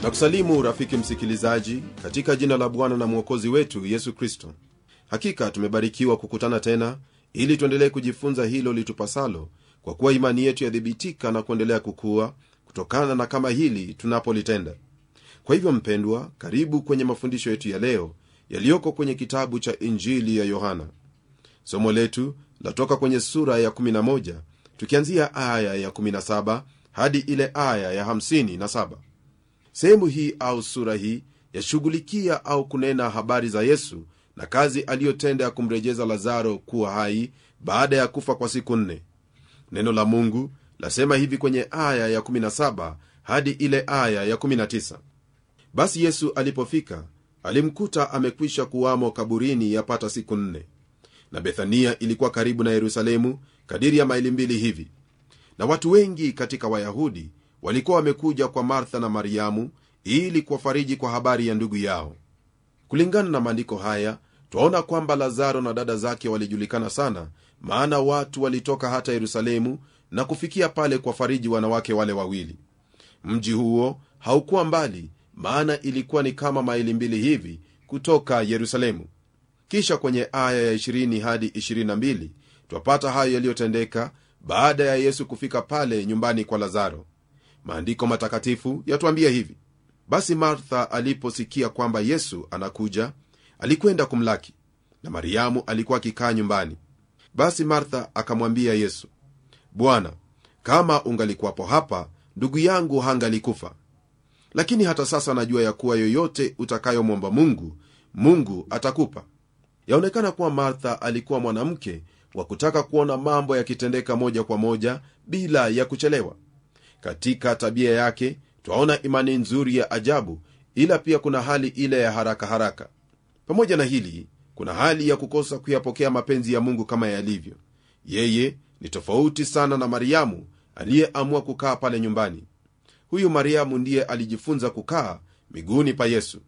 na kusalimu rafiki msikilizaji katika jina la bwana na mwokozi wetu yesu kristo hakika tumebarikiwa kukutana tena ili tuendelee kujifunza hilo litupasalo kwa kuwa imani yetu yathibitika na kuendelea kukua kutokana na kama hili tunapolitenda kwa hivyo mpendwa karibu kwenye mafundisho yetu ya leo yaliyoko kwenye kitabu cha injili ya yohana somo letu latoka kwenye sura ya 11 tukianzia aya ya 17 hadi ile aya ya 57 sehemu hii au sura hii yashughulikia au kunena habari za yesu na kazi aliyotenda ya kumrejeza lazaro kuwa hai baada ya kufa kwa siku nne neno la mungu lasema hivi kwenye aya ya 17 hadi ile aya ya 19 basi yesu alipofika alimkuta amekwisha kuwamo kaburini yapata siku nne na bethania ilikuwa karibu na yerusalemu kadiri ya maili mbili hivi na watu wengi katika wayahudi walikuwa wamekuja kwa martha na mariamu ili kuwafariji kwa habari ya ndugu yao kulingana na maandiko haya twaona kwamba lazaro na dada zake walijulikana sana maana watu walitoka hata yerusalemu na kufikia pale kuwafariji wanawake wale wawili mji huo haukuwa mbali maana ilikuwa ni kama maili mbili hivi kutoka yerusalemu kisha kwenye aya ya 20 hadi 22 twapata hayo yaliyotendeka baada ya yesu kufika pale nyumbani kwa lazaro maandiko matakatifu yatuambia hivi basi martha aliposikia kwamba yesu anakuja alikwenda kumlaki na mariamu alikuwa akikaa nyumbani basi martha akamwambia yesu bwana kama ungalikuwapo hapa ndugu yangu hangalikufa lakini hata sasa najua ya kuwa yoyote utakayomwomba mungu mungu atakupa yaonekana kuwa martha alikuwa mwanamke wa kutaka kuona mambo yakitendeka moja kwa moja bila ya kuchelewa katika tabia yake twaona imani nzuri ya ajabu ila pia kuna hali ile ya haraka haraka pamoja na hili kuna hali ya kukosa kuyapokea mapenzi ya mungu kama yalivyo yeye ni tofauti sana na mariamu aliyeamua kukaa pale nyumbani huyu mariamu ndiye alijifunza kukaa miguuni pa yesu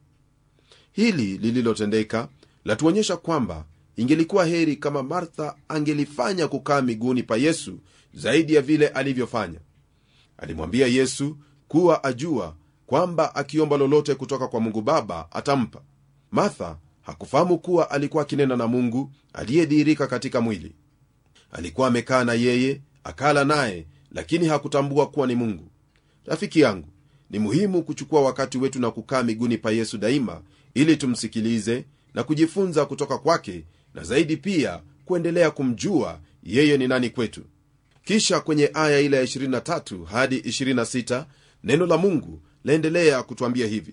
hili lililotendeka latuonyesha kwamba ingelikuwa heri kama martha angelifanya kukaa miguuni pa yesu zaidi ya vile alivyofanya alimwambia yesu kuwa ajua kwamba akiomba lolote kutoka kwa mungu baba atampa martha hakufahamu kuwa alikuwa akinena na mungu aliyedhihirika katika mwili alikuwa amekaa na yeye akala naye lakini hakutambua kuwa ni mungu rafiki yangu ni muhimu kuchukua wakati wetu na kukaa miguuni pa yesu daima ili tumsikilize na kujifunza kutoka kwake na zaidi pia kuendelea kumjua yeye ni nani kwetu kisha kwenye aya ile ya 23 hadi 26 neno la mungu laendelea kutwambia hivi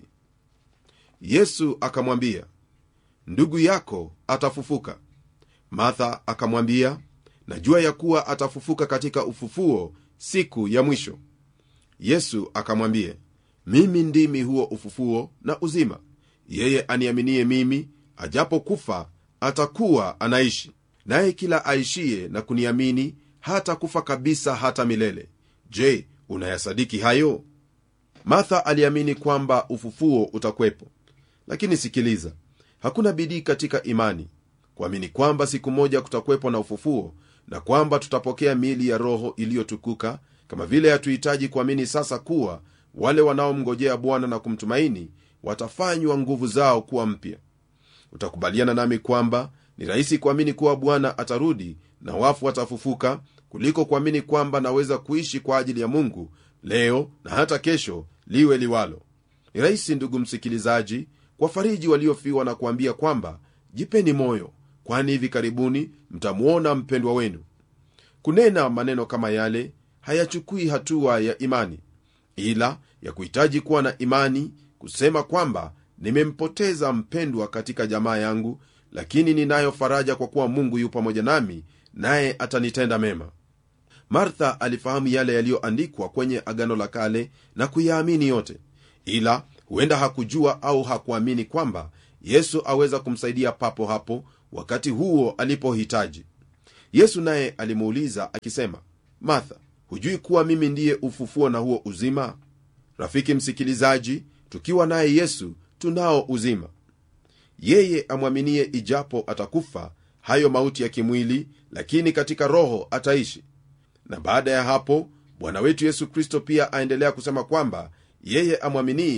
yesu akamwambia ndugu yako atafufuka martha akamwambia najua ya kuwa atafufuka katika ufufuo siku ya mwisho yesu akamwambia mimi ndimi huo ufufuo na uzima yeye aniaminie mimi ajapokufa atakuwa anaishi naye kila aishiye na kuniamini hata kufa kabisa hata milele je unayasadiki hayo martha aliamini kwamba ufufuo utakwepo lakini sikiliza hakuna bidii katika imani kuamini kwamba siku moja kutakuwepo na ufufuo na kwamba tutapokea miili ya roho iliyotukuka kama vile hatuhitaji kuamini sasa kuwa wale wanaomngojea bwana na kumtumaini watafanywa nguvu zao kuwa mpya utakubaliana nami kwamba ni rahisi kuamini kuwa bwana atarudi na wafu watafufuka kuliko kuamini kwamba naweza kuishi kwa ajili ya mungu leo na hata kesho liwe liwalo ni rahisi ndugu msikilizaji kwa fariji waliofiwa na kuambia kwamba jipeni moyo kwani hivi karibuni mtamwona mpendwa wenu kunena maneno kama yale hayachukui hatua ya imani ila ya kuhitaji kuwa na imani kusema kwamba nimempoteza mpendwa katika jamaa yangu lakini ninayo faraja kwa kuwa mungu yu pamoja nami naye atanitenda mema martha alifahamu yale yaliyoandikwa kwenye agano la kale na kuyaamini yote ila huenda hakujua au hakuamini kwamba yesu aweza kumsaidia papo hapo wakati huo alipohitaji yesu naye alimuuliza akisema martha hujui kuwa mimi ndiye ufufuo na huo uzima rafiki msikilizaji tukiwa naye yesu tunao uzima yeye amwaminie ijapo atakufa hayo mauti ya kimwili lakini katika roho ataishi na baada ya hapo bwana wetu yesu kristo pia aendelea kusema kwamba yeye amwaminie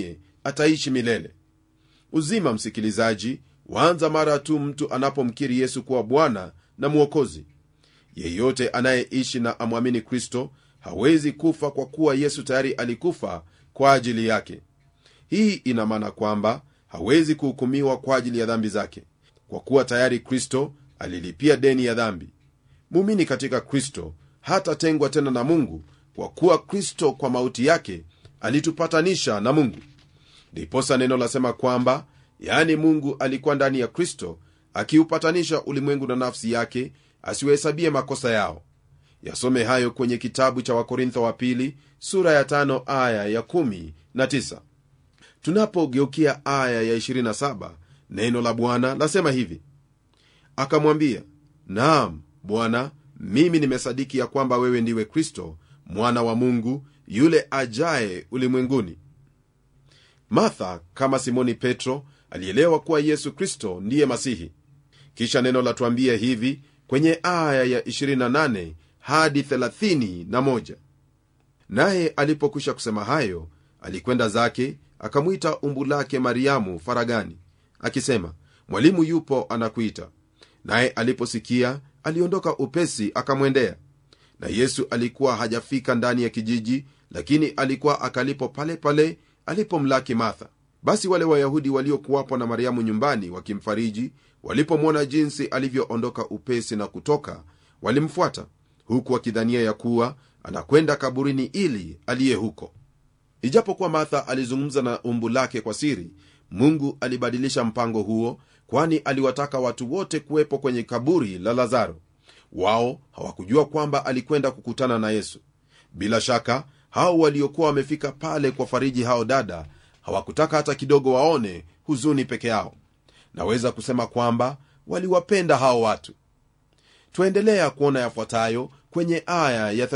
ataishi milele uzima msikilizaji waanza mara tu mtu anapomkiri yesu kuwa bwana na mwokozi yeyote anayeishi na amwamini kristo hawezi kufa kwa kuwa yesu tayari alikufa kwa ajili yake hii ina maana kwamba hawezi kuhukumiwa kwa ajili ya dhambi zake kwa kuwa tayari kristo alilipia deni ya dhambi muumini katika kristo hatatengwa tena na mungu kwa kuwa kristo kwa mauti yake alitupatanisha na mungu ndiposa neno lasema kwamba yaani mungu alikuwa ndani ya kristo akiupatanisha ulimwengu na nafsi yake asiwahesabie makosa yao yasome hayo kwenye kitabu cha wakorintho wa pili sura ya tano aya ya kumi na tisa tunapogeukia aya ya 27 neno la bwana lasema hivi akamwambia naam bwana mimi nimesadiki ya kwamba wewe ndiwe kristo mwana wa mungu yule ajaye ulimwenguni martha kama simoni petro alielewa kuwa yesu kristo ndiye masihi kisha neno latuambia hivi kwenye aya ya 28 hadi 31 naye alipokwisha kusema hayo alikwenda zake akamwita umbu lake mariamu faragani akisema mwalimu yupo anakuita naye aliposikia aliondoka upesi akamwendea na yesu alikuwa hajafika ndani ya kijiji lakini alikuwa akalipo pale pale alipomlaki martha basi wale wayahudi waliokuwapo na mariamu nyumbani wakimfariji walipomwona jinsi alivyoondoka upesi na kutoka walimfuata huku wakidhania ya kuwa anakwenda kaburini ili aliye huko ijapokuwa martha alizungumza na umbu lake kwa siri mungu alibadilisha mpango huo kwani aliwataka watu wote kuwepo kwenye kaburi la lazaro wao hawakujua kwamba alikwenda kukutana na yesu bila shaka hao waliokuwa wamefika pale kwa fariji hao dada hawakutaka hata kidogo waone huzuni peke yao naweza kusema kwamba waliwapenda hao watu twaendelea kuona yafuatayo kwenye aya ya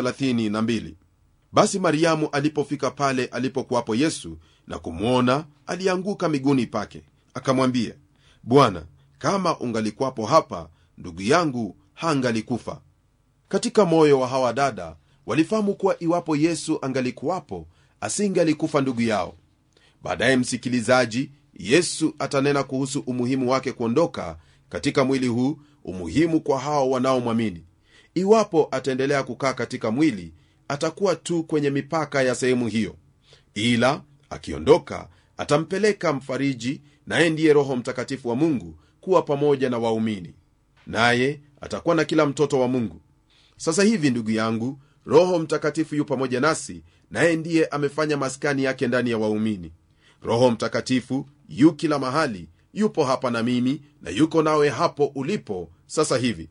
32 basi mariamu alipofika pale alipokuwapo yesu na kumwona alianguka miguuni pake akamwambia bwana kama ungalikuwapo hapa ndugu yangu hangalikufa katika moyo wa hawa dada walifahamu kuwa iwapo yesu angalikuwapo asingalikufa ndugu yao baadaye msikilizaji yesu atanena kuhusu umuhimu wake kuondoka katika mwili huu umuhimu kwa hao wanaomwamini iwapo ataendelea kukaa katika mwili atakuwa tu kwenye mipaka ya sehemu hiyo ila akiondoka atampeleka mfariji naye ndiye roho mtakatifu wa mungu kuwa pamoja na waumini naye atakuwa na kila mtoto wa mungu sasa hivi ndugu yangu roho mtakatifu yu pamoja nasi naye ndiye amefanya maskani yake ndani ya waumini roho mtakatifu yu kila mahali yupo hapa na mimi na yuko nawe hapo ulipo sasa hivi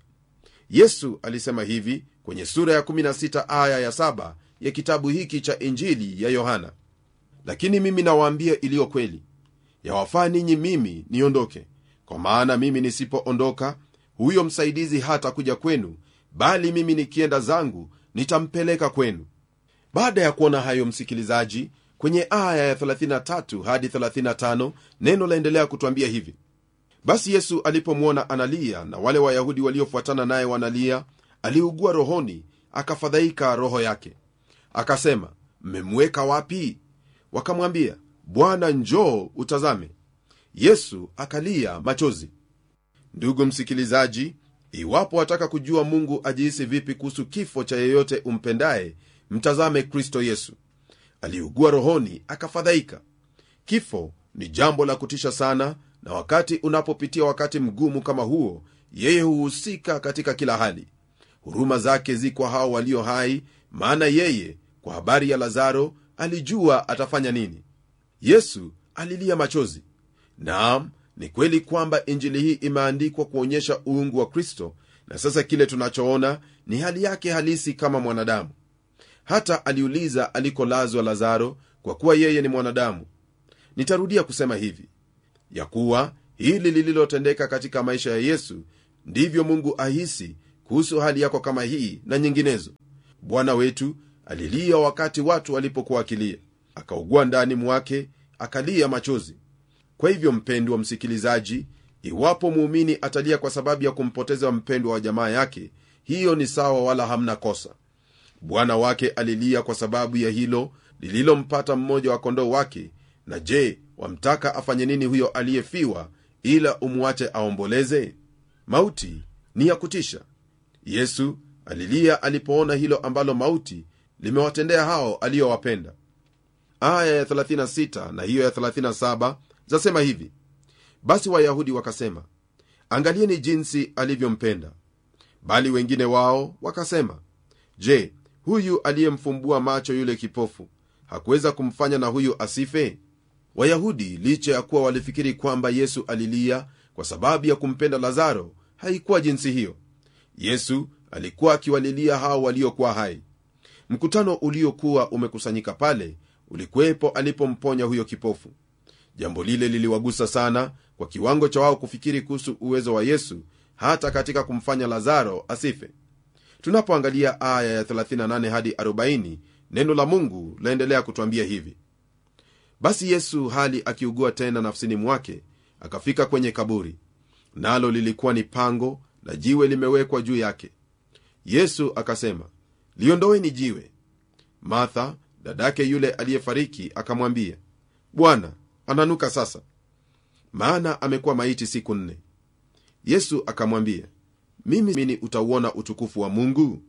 yesu alisema hivi kwenye sura ya 16 aya ya 7 ya kitabu hiki cha injili ya yohana lakini mimi nawaambia iliyo kweli yawafaa ninyi mimi niondoke kwa maana mimi nisipoondoka huyo msaidizi hata kuja kwenu bali mimi nikienda zangu nitampeleka kwenu baada ya kuona hayo msikilizaji kwenye aya ya 33 hadi 35 neno laendelea kutwambia hivi basi yesu alipomwona analia na wale wayahudi waliofuatana naye wanalia aliugua rohoni akafadhaika roho yake akasema mmemweka wapi wakamwambia bwana njoo utazame yesu akalia machozi ndugu msikilizaji iwapo wataka kujua mungu ajihisi vipi kuhusu kifo cha yeyote umpendaye mtazame kristo yesu aliugua rohoni akafadhaika kifo ni jambo la kutisha sana na wakati unapopitia wakati mgumu kama huo yeye huhusika katika kila hali huruma zake zi kwa hao walio hai maana yeye kwa habari ya lazaro alijua atafanya nini yesu alilia machozi naam ni kweli kwamba injili hii imeandikwa kuonyesha uungu wa kristo na sasa kile tunachoona ni hali yake halisi kama mwanadamu hata aliuliza alikolazwa lazaro kwa kuwa yeye ni mwanadamu nitarudia kusema hivi ya kuwa hili lililotendeka katika maisha ya yesu ndivyo mungu ahisi kuhusu hali yako kama hii na nyinginezo bwana wetu alilia wakati watu walipokuwa akilia akaugua ndani mwake akalia machozi kwa hivyo mpendwa msikilizaji iwapo muumini atalia kwa sababu ya kumpoteza mpendwa wa jamaa yake hiyo ni sawa wala hamna kosa bwana wake alilia kwa sababu ya hilo lililompata mmoja wa kondoo wake na je wamtaka afanye nini huyo aliyefiwa ila umwache aomboleze mauti ni ya kutisha yesu alilia alipoona hilo ambalo mauti limewatendea hao aliyowapenda aya ya 36 na hiyo ya 37 zasema hivi basi wayahudi wakasema angalieni jinsi alivyompenda bali wengine wao wakasema je huyu aliyemfumbua macho yule kipofu hakuweza kumfanya na huyu asife wayahudi licha ya kuwa walifikiri kwamba yesu alilia kwa sababu ya kumpenda lazaro haikuwa jinsi hiyo yesu alikuwa akiwalilia hao waliokuwa hai mkutano uliokuwa umekusanyika pale ulikuwepo alipomponya huyo kipofu jambo lile liliwagusa sana kwa kiwango cha wao kufikiri kuhusu uwezo wa yesu hata katika kumfanya lazaro asife tunapoangalia aya ya 38 hadi 40 neno la mungu laendelea kutwambia hivi basi yesu hali akiugua tena nafsini mwake akafika kwenye kaburi nalo lilikuwa ni pango na jiwe limewekwa juu yake yesu akasema liondoweni jiwe martha dadake yule aliyefariki akamwambia bwana ananuka sasa maana amekuwa maiti siku nne yesu akamwambia mimi mini utauona utukufu wa mungu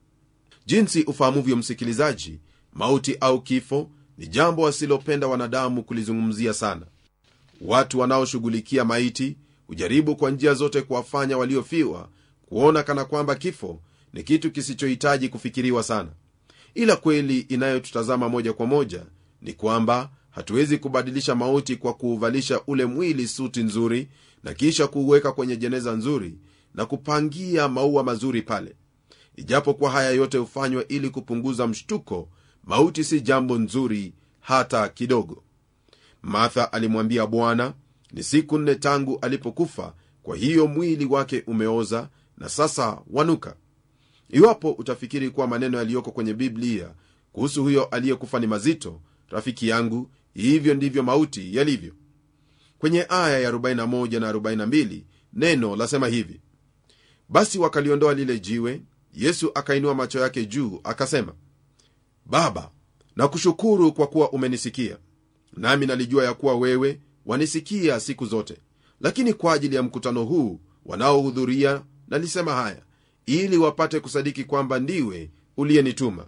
jinsi ufahamuvyo msikilizaji mauti au kifo ni jambo wasilopenda wanadamu kulizungumzia sana watu wanaoshughulikia maiti hujaribu kwa njia zote kuwafanya waliofiwa kuona kana kwamba kifo ni kitu kisichohitaji kufikiriwa sana ila kweli inayotutazama moja kwa moja ni kwamba hatuwezi kubadilisha mauti kwa kuuvalisha ule mwili suti nzuri na kisha kuuweka kwenye jeneza nzuri na kupangia maua mazuri pale ijapokuwa haya yote hufanywa ili kupunguza mshtuko mauti si jambo nzuri hata kidogo martha alimwambia bwana ni siku nne tangu alipokufa kwa hiyo mwili wake umeoza na sasa wanuka iwapo utafikiri kuwa maneno yaliyoko kwenye biblia kuhusu huyo aliyekufa ni mazito rafiki yangu hivyo ndivyo mauti yalivyo kwenye aya ya 41 na 42 neno lasema hivi basi wakaliondoa lile jiwe yesu akainua macho yake juu akasema baba nakushukuru kwa kuwa umenisikia nami nalijua ya kuwa wewe wanisikia siku zote lakini kwa ajili ya mkutano huu wanaohudhuria nalisema haya ili wapate kusadiki kwamba ndiwe uliyenituma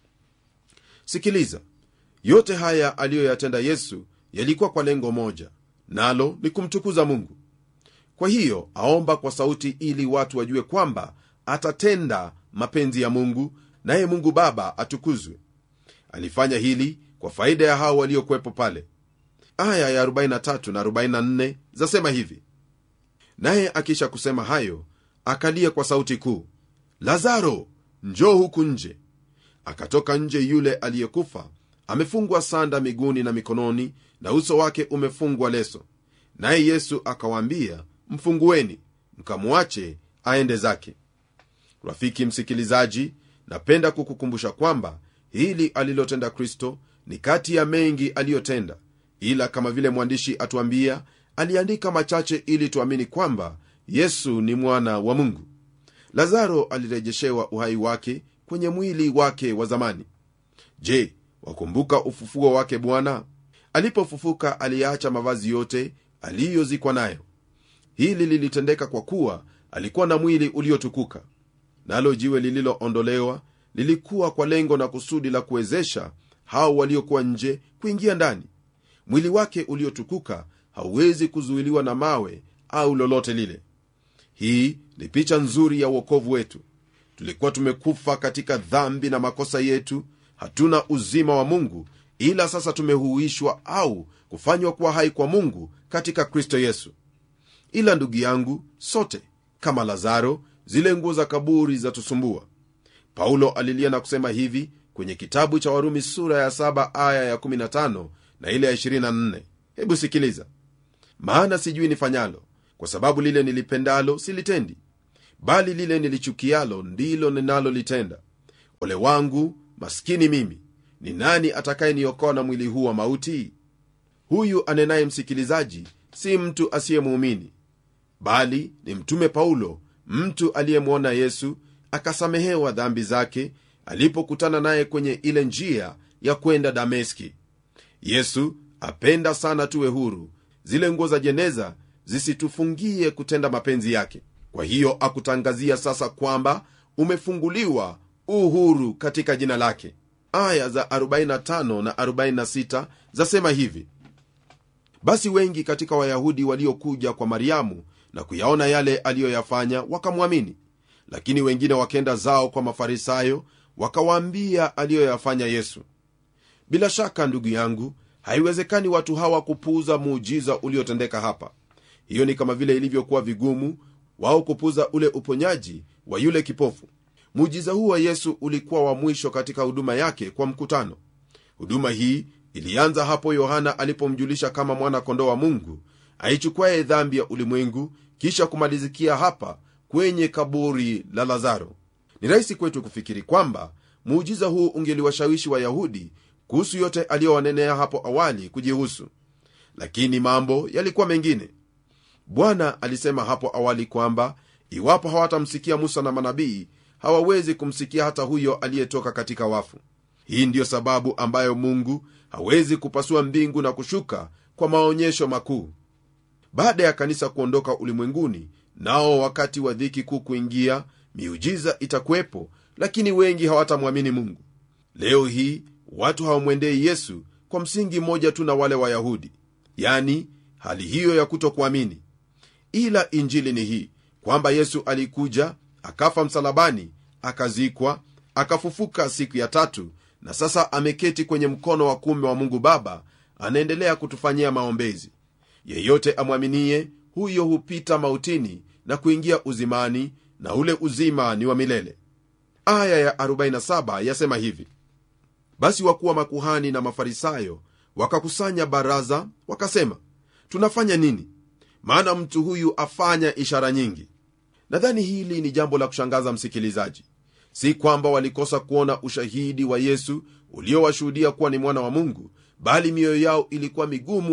sikiliza yote haya aliyoyatenda yesu yalikuwa kwa lengo moja nalo ni kumtukuza mungu kwa hiyo aomba kwa sauti ili watu wajue kwamba atatenda mapenzi ya mungu naye mungu baba atukuzwe alifanya hili kwa faida ya hao waliokuwepo pale aya ya 43 na 44 zasema hivi naye akisha kusema hayo akalia kwa sauti kuu lazaro njoo huku nje akatoka nje yule aliyekufa amefungwa sanda miguuni na mikononi na uso wake umefungwa leso naye yesu akawaambia mfungueni mkamwache aende zake rafiki msikilizaji napenda kukukumbusha kwamba hili alilotenda kristo ni kati ya mengi aliyotenda ila kama vile mwandishi atuambia aliandika machache ili tuamini kwamba yesu ni mwana wa mungu lazaro alirejeshewa uhai wake kwenye mwili wake wa zamani je wakumbuka ufufuo wake bwana alipofufuka aliyeacha mavazi yote aliyozikwa nayo hili lilitendeka kwa kuwa alikuwa na mwili uliotukuka nalo jiwe lililoondolewa lilikuwa kwa lengo na kusudi la kuwezesha hao waliokuwa nje kuingia ndani mwili wake uliotukuka hauwezi kuzuiliwa na mawe au lolote lile hii ni picha nzuri ya uokovu wetu tulikuwa tumekufa katika dhambi na makosa yetu hatuna uzima wa mungu ila sasa tumehuishwa au kufanywa kuwa hai kwa mungu katika kristo yesu ila ndugu yangu sote kama lazaro zile nguo za kaburi zatusumbua paulo alilia na kusema hivi kwenye kitabu cha warumi sura ya 7 aya ya 15 na ile ya 24 hebu sikiliza maana sijui nifanyalo kwa sababu lile nilipendalo silitendi bali lile nilichukialo ndilo ninalolitenda ole wangu maskini mimi ni nani atakayeniokoa na mwili huu wa mauti huyu anenaye msikilizaji si mtu asiyemuumini bali ni mtume paulo mtu aliyemwona yesu akasamehewa dhambi zake alipokutana naye kwenye ile njia ya kwenda dameski yesu apenda sana tuwe huru zile nguo za jeneza zisitufungie kutenda mapenzi yake kwa hiyo akutangazia sasa kwamba umefunguliwa uhuru katika jina lake aya za 45 na 46 zasema hivi basi wengi katika wayahudi waliokuja kwa mariamu na kuyaona yale aliyoyafanya wakamwamini lakini wengine wakenda zao kwa mafarisayo wakawaambia aliyoyafanya yesu bila shaka ndugu yangu haiwezekani watu hawa kupuuza muujiza uliotendeka hapa hiyo ni kama vile ilivyokuwa vigumu wao kupuuza ule uponyaji wa yule kipofu muujiza huu wa yesu ulikuwa wa mwisho katika huduma yake kwa mkutano huduma hii ilianza hapo yohana alipomjulisha kama mwana kondoo wa mungu aichukuaye dhambi ya ulimwengu kisha kumalizikia hapa kwenye kaburi la lazaro ni rahisi kwetu kufikiri kwamba muujiza huu ungeliwashawishi wayahudi kuhusu yote aliyowanenea hapo awali kujihusu lakini mambo yalikuwa mengine bwana alisema hapo awali kwamba iwapo hawatamsikia musa na manabii hawawezi kumsikia hata huyo aliyetoka katika wafu hii ndiyo sababu ambayo mungu hawezi kupasua mbingu na kushuka kwa maonyesho makuu baada ya kanisa kuondoka ulimwenguni nao wakati wa dhiki kuu kuingia miujiza itakuwepo lakini wengi hawatamwamini mungu leo hii watu hawamwendei yesu kwa msingi mmoja tu na wale wayahudi yani hali hiyo ya kutokuamini ila injili ni hii kwamba yesu alikuja akafa msalabani akazikwa akafufuka siku ya tatu na sasa ameketi kwenye mkono wa kume wa mungu baba anaendelea kutufanyia maombezi yeyote amwaminie huyo hupita mautini na kuingia uzimani na ule uzima ni wa milele aya ya 47 yasema hivi basi wakuwa makuhani na mafarisayo wakakusanya baraza wakasema tunafanya nini maana mtu huyu afanya ishara nyingi nadhani hili ni jambo la kushangaza msikilizaji si kwamba walikosa kuona ushahidi wa yesu uliowashuhudia kuwa ni mwana wa mungu bali mioyo yao ilikuwa migumu